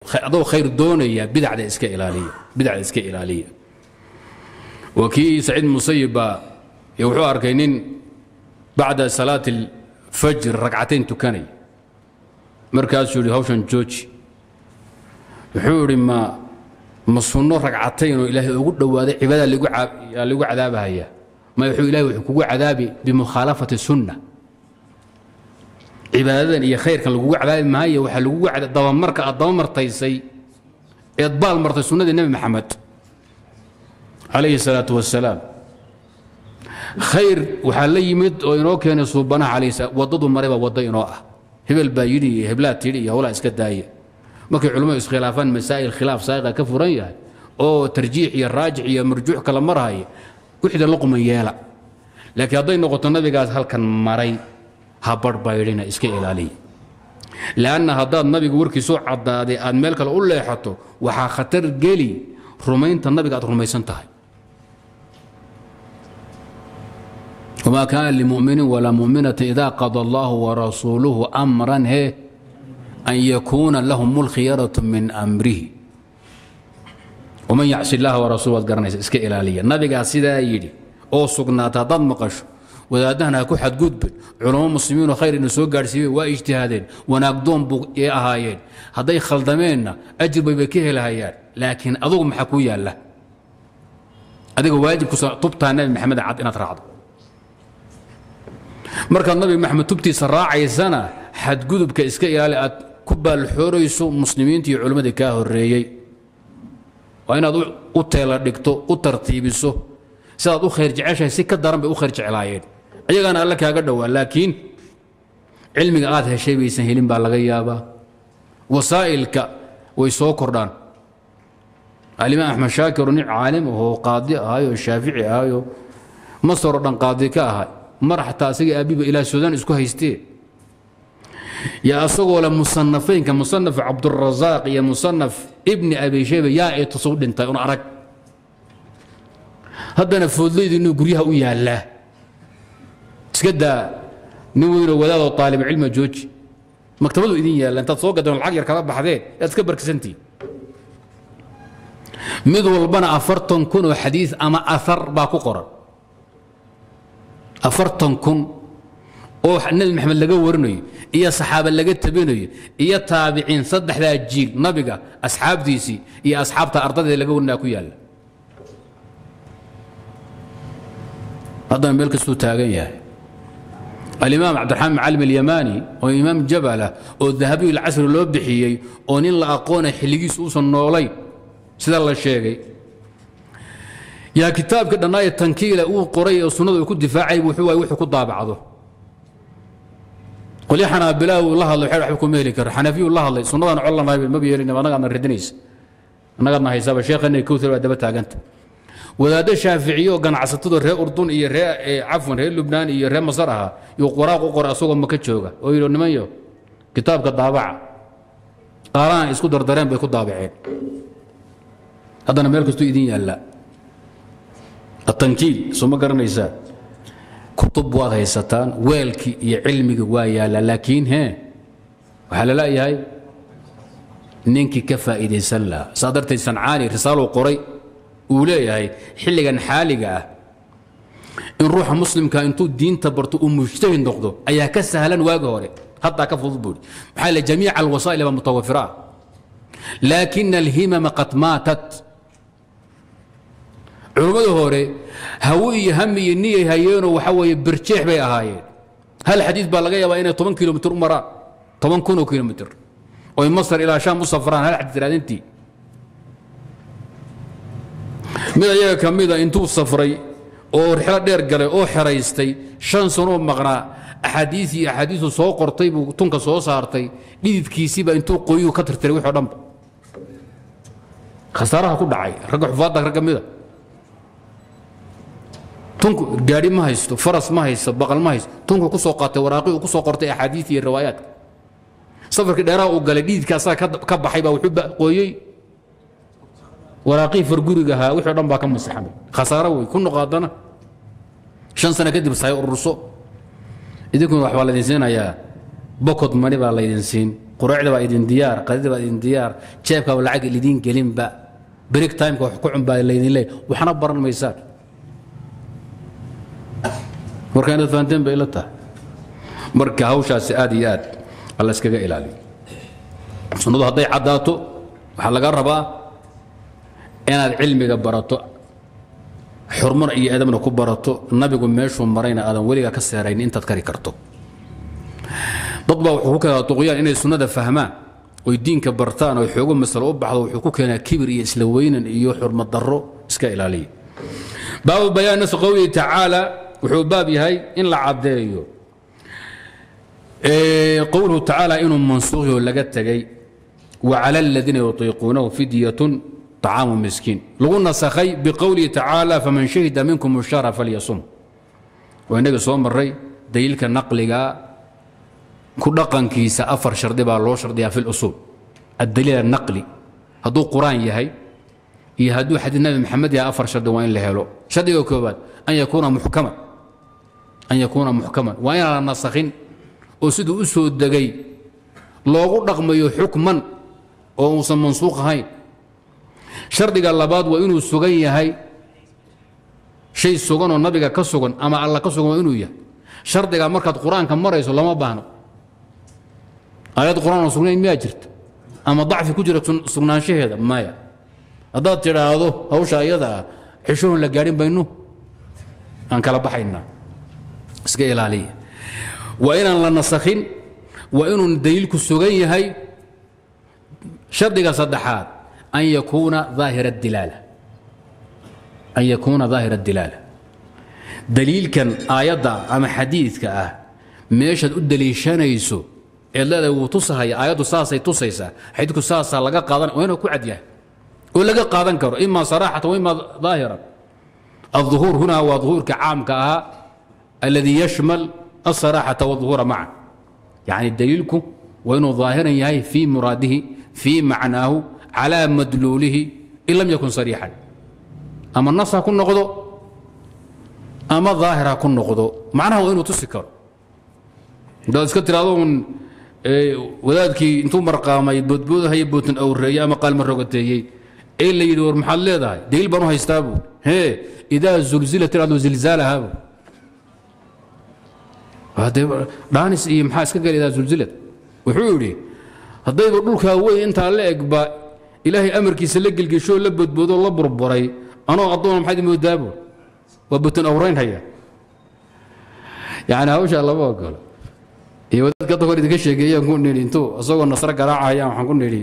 adoo khayr doonaya bidacda iska ilaaliya bidacda iska ilaaliya waa kii saciid musayib baa wuxuu arkay nin bacda salaati alfajr ragcatayn tukanay markaasuu yidhi hawshan jooji wuxuu idhi ma ma sunno ragcatayn oo ilaahay ugu dhowaaday cibaadada lagu cadaabahaya ma wuxuu ilahay wuxuu kugu cadaabi bimukhaalafati sunna cibaadadan iyo khayrkan lagugu cadaabi maayo waxaa lagugu dabamarka aad dabamartaysay eed baal martay sunnadii nebi maxamed calayhi salaatu wasalaam khayr waxaa la yimid oo inoo keenay suubanaha calayhi salaam waddadu maray baa waddo inoo ah hebel baa yidhi iyo heblaa tidhi iyo howlaa iska daaya markay culimmadu iskhilaafaan masaa'il khilaaf saa'iqa ka furan yahay oo tarjiix iyo raajix iyo marjuux kala marhaya wixda la quman yeela laakiin hadday noqoto nabigaas halkan maray ha barhbaydhina iska ilaaliya lanna haddaad nabiga warkiisoo caddaaday aad meel kale u leexato waxaa khatar geli rumaynta nabiga aad rumaysan tahay wma kaana limuminin walaa muminata ida qada allahu warasuuluhu amran he an yakuuna lahum اlkhiyaraة min amrihi waman yacsi اllaha warasuul waad garanaysa iska ilaaliya nabigaa sidaa yidhi oo sugnaata haddaad maqasho wadaadahana ha ku xadgudbe culamo muslimiinoo khayr ina soo gaadhsiiyeen waa ijtihaadeen wanaagdoon buu ee ahaayeen hadday khaldameenna ajir bay bay ka helahayaan laakiin adugu maxaa kuu yaalla adiga waajibkusa tubtaa nabi maxamed cad inaad raacdo markaad nabi maxamed tubtiisa raacaysana xadgudubka iska ilaali aad ku baalxoorayso muslimiinta iyo culimmadii kaa horeeyey waa inaad u teela dhigto u tartiibiso sidaad u khayr jeceshahay si ka daran bay u khayr jeclaayeen iyagaana alle kaaga dhowaa laakiin cilmiga aad heshay baysan helin baa laga yaabaa wasaa'ilka way soo kordhaan alimaam axmed shaakiro nin caalim ahoo qaadi ahayoo shaafici ahayoo masaroo dhan qaadi ka ahay mar xataa asaga aabiba ilaa suudaan isku haystee yaa asagoo le musanafaynka musanaf cabdurasaaq iyo musanaf ibni abi shayba yaa ay tusu dhintay un arag haddana foodlaydu inuu guryaha u yaallaa iska daa nin weynoo wadaadoo aalibcilma jooji maktabadu idin yaalla intaad soo gadeen lacag yar kala baxdeen yaad iska barkisantihin mid walbana afartan kun oo xadiis ama aar baa ku qoran afartan kun oo nebi maxamed laga warinayo iyo saxaaba laga tabinayo iyo taabiciin saddexdaa jiil nabiga asxaabtiisii iyo asxaabta ardadeeda laga warinaya ku yaalla haddana meel kastuu taagan yahay alimaam cabdiraxmaan macalim alyamaani oo imaam jabalah oo dahabiyu lcasri loo bixiyey oo nin la aqoona xilligiisu uusan noolayn sida la sheegay yaa kitaabka dhannaaye tankiila uu qoray oo sunnadu ku difaacay wuxuu waay wuxuu ku daabacdo qolyo xanaabilaa uu la hadlay waxba kuma heli karo xanafiyu la hadlay sunnadaan col lanahay maba yeelin annagaadna radinaysa annagaadna haysaaba sheekhana kowtar baa daba taaganta wadaaddo shaaficiyo ganacsatadu reer urdun iyo ree cafwan reer lubnaan iyo reer masar ahaa yuu qoraaq u qoray asagoo maka jooga oo yidhi nimanyo kitaabka daabaca qaaraan isku dardareen bay ku daabaceen haddana meel kastuu idin yaallaa atankiil soo ma garanaysaa kutub waad haysataan weelkii iyo cilmiga waa yaallaa laakiin he waxaa la leeyahay ninkii ka faa'iidaysan lahaa saa darteed sancaani risaaluu qoray uu leeyahay xilligan xaaliga ah in ruuxa muslimka intuu diinta barto uu mujtahid noqdo ayaa ka sahlan waagi hore haddaa ka fudud buuri maxaa le jamiica alwasaa'il baa mutawafira ah laakina alhimama qad maatat culummada hore hawe iyo hami iyo niyay hayeenoo waxa weeye birjeex bay ahaayeen hal xadiid baa laga yaabaa inay toban kilomitr u maraan toban kun oo kilomitr oy masar ilaa shaam u safraan hal xadiid raadintii mid ayaga ka mida intuu safray oo rixlo dheer galay oo xeraystay shan sanoo maqnaa axaadiis iyo axaadiisu soo qortay buu tunka soo saartay dhididkiisiiba intuu qoyuu ka tirtiray wixoo dhanba khasaaraha ku dhacay ragga xufaadda rag ka mida tunku gaadhi ma haysto faras ma haysto baqal ma haysto tunku ku soo qaatay waraaqii uu ku soo qortay axaadiis iyo riwaayaadka safarkii dheeraha uu galay dhididka asaga ka baxay baa wuxuu qooyey waraaqii farguriga ahaa wixii o dhan baa ka masaxamay khasaaro wey ku noqaadana shan sano kadib say ururso idinkuna waxbaa laydin siinayaa bokod mani baa laydin siin quruucda baa idin diyaar qadida baa idin diyaar jeebkaaba lacag idiin gelinba break timeka wax ku cunbaa laydin leey waxna baran maysaan marka inaad fahanteen bay ila tahay marka hawshaasi aad iyo aad alla iskaga ilaaliyo sunnadu hadday caddaato waxaa laga rabaa inaad cilmiga barato xurmana iyo edabna ku barato nabigu meeshuu marayna aadan weligaa ka seerayn intaad kari karto dad baa wuxuu ku keenaa duqyaan inay sunnada fahmaan oy diinka bartaan oo xoogo masalo u baxdo wuxuu ku keenaa kibir iyo isla weynan iyo xurmad darro iska ilaaliya baabu bayaan nas qowlihi tacaala wuxuu baab yahay in la caddeeyo qowluhu tacaala inuu mansuuqyo laga tegay wa cala aladiina yutiiquunahu fidyatun طacaamu miskiin lagu nasakhay biqowlihi tacaala faman shahida minkum shara falyasum waa innaga soo maray daliilka naqliga ku dhaqankiisa afar shardi baa loo shardiyaa fi lusuul addaliil anaqli hadduu qur-aan yahay iyo hadduu xadiid nabi maxamed yahay afar shardi waa in la helo shardiga koobaad an yakuuna muxkaman an yakuuna muxkaman waa inaan la nasakhin oo siduu u soo degay loogu dhaqmayo xukman oo uusan mansuuq ahayn shardiga labaad waa inuu sugan yahay shay sugan oo nabiga ka sugan ama alla ka sugan waa inuu yahay shardiga markaad qur-aanka marayso lama baahno aayad qur-aan oo sugnayn miyaa jirta ama dacfi ku jira sugnaanshaheeda maya haddaad tidhaahdo hawsha iyada ah xishoon la gaadhin baynu aan kala baxaynaa iska ilaaliya waa inaan la nasakhin waa inuu daliilku sugan yahay shardiga saddexaad an yakuuna daahira dilaala an yakuuna daahira dilaala daliilkan aayadda ama xadiidka ah meeshaad u daliishanayso eed leedahay wuu tusahaya aayaddu saasay tusaysaa xadiidku saasaa laga qaadan waa inuu ku cad yahay oo laga qaadan karo ima saraaxatan wa ima daahiran الظهور هنا هو ظهور كعام كها الذي يشمل الصراحة والظهور معا يعني دليلكم وإنه ظاهرا يهي في مراده في معناه على مدلوله إن لم يكن صريحا أما النص كن نقضه أما الظاهر كن نقضه معناه وإنه تسكر ده اسكت هذون wadaadkii intuu marqaamay boodboodaha iyo bootan awreeye ama qaalma rogateeyey ee la yidhi war maxaad leedahay daliil baan u haystaabu hee idaa zulzilat iradu zilzaalahabu hadee dhaanis iyo maxaa iska gala idaa zulzilad wuxuu yidhi haddayba dhulkaa weyn intaa la egba ilaahay amarkiisa la gelgeshoo la boodboodoo la burburay anoo addoona maxaad moodaabu waa bootan awrayn haya yani hawshaa lama ogolo iyo wadaadka hadda hor idinka sheegeeyaan ku nidhi intuu isagoo nasro garaacayaan waxaan ku nidhi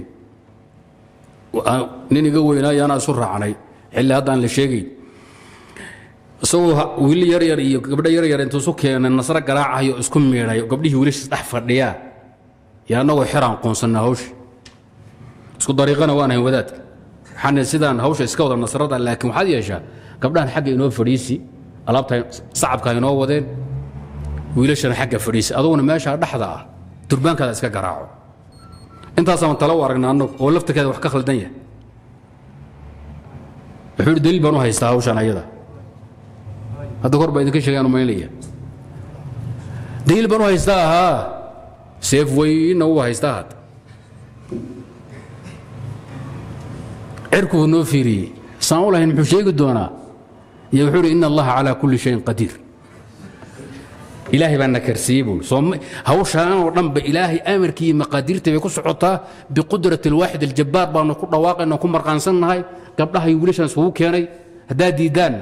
nin iga weynaayo anaa isu raacnay xilli haddaan la sheegayn isagoo wiili yar yar iyo gabdho yar yar intuu isu keenay nasro garaacayo isku miidhay gabdhihii wiilashiis dhex fadhiyaa iyo annagoo xeraan qoonsannaa hawsha isku dariiqana waan ahayn wadaadka waxaan sidaan hawsha iska wada nasrada laakiin waxaad yeeshaa gabdhahan xagga inoo fadhiisi alaabta sacabka inoo wadeen wiilashana xagga fadhiisa aduguna meeshaa dhexda ah durbaankaada iska garaaco intaasaan talo u aragna annagu oo laftirkeeda wax ka khaldan yahay wuxuu yidhi daliil baan u haystaa hawshan ayada hadda kor baa idinka sheegaan umaynaya daliil baan u haystaa ahaa seef weyna u haystaa hadda cirkuu noo fiiriyey saan u lahayn muxuu sheegi doonaa iyo wuxuu yidhi ina allaha calaa kulli shayin qadiir ilaahay baa na karsiiyey buui hawshaan oo dhanba ilaahay amarkii maqaadiirta bay ku socotaa biqudrati alwaaxid aljabbaar baanu ku dhawaaqayna ku marqaansannahay gabdhaha iyo wiilashaan isugu keenay haddaa diidaanna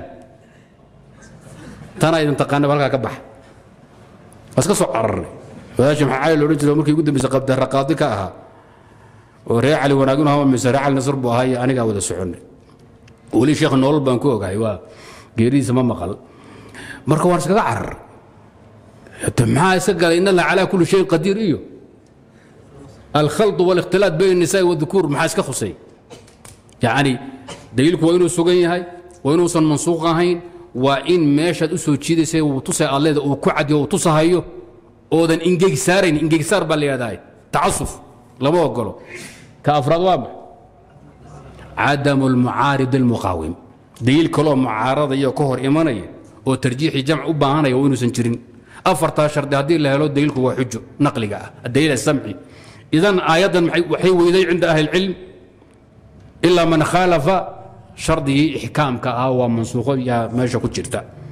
tanaa idin taqaana halkaa ka baxa waa iska soo cararnay wadaasha maxaa cali loodhan jiro markii ugu dambaysa qabdara qaadi ka ahaa oo reer cali wanaagin hama mise reer cali nasr buu ahaa iyo anigaa wada soconnay weli sheekh nolol baan ku ogahay waa geeridiisa ma maqal marka waan iskaga carar maxaa iska galay in allah calaa kulli shayin qadiir iyo alkhalط wاlikhtilaat bayn الnisaai wاdukuur maxaa iska khusay yacni daliilku waa inuu sugan yahay waa inuusan mansuuq ahayn waa in meeshaad u soo jiidaysay uu tusay alleeda uu ku cadiyo uu tusahayo oodan ingegsaarayn ingegsaar baa la yidhahdaa tacasuf lama ogolo ka afraad waa max cadamu اlmucaarid اlmuqaawim daliil kaloo mucaaradaya ka hor imanaya oo tarjiixi jamc u baahanaya waa inuusan jirin afartaa shardi haddii la helo daliilku waa xujo naqliga ah adaliil asamci idan aayaddan waxay weyday cinda ahli اlcilm ilaa man khaalafa shardigii ixkaamka ah waa mansuuqo yaa meesha ku jirta